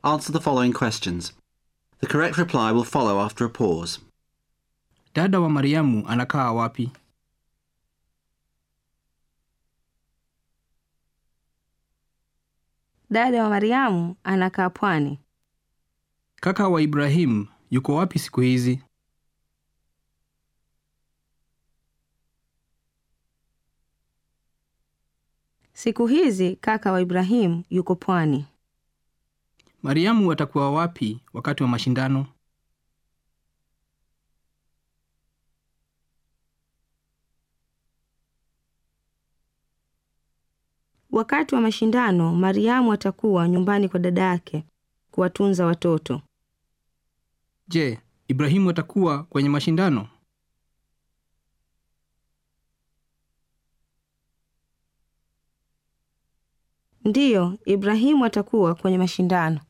answer the following questions. The correct reply will follow after a pause. Dada wa Mariamu anakaa wapi? Dada wa Mariamu anakaa pwani. Kaka wa Ibrahimu yuko wapi siku hizi? Siku hizi kaka wa Ibrahimu yuko pwani. Mariamu atakuwa wapi wakati wa mashindano? Wakati wa mashindano, Mariamu atakuwa nyumbani kwa dada yake kuwatunza watoto. Je, Ibrahimu atakuwa kwenye mashindano? Ndiyo, Ibrahimu atakuwa kwenye mashindano.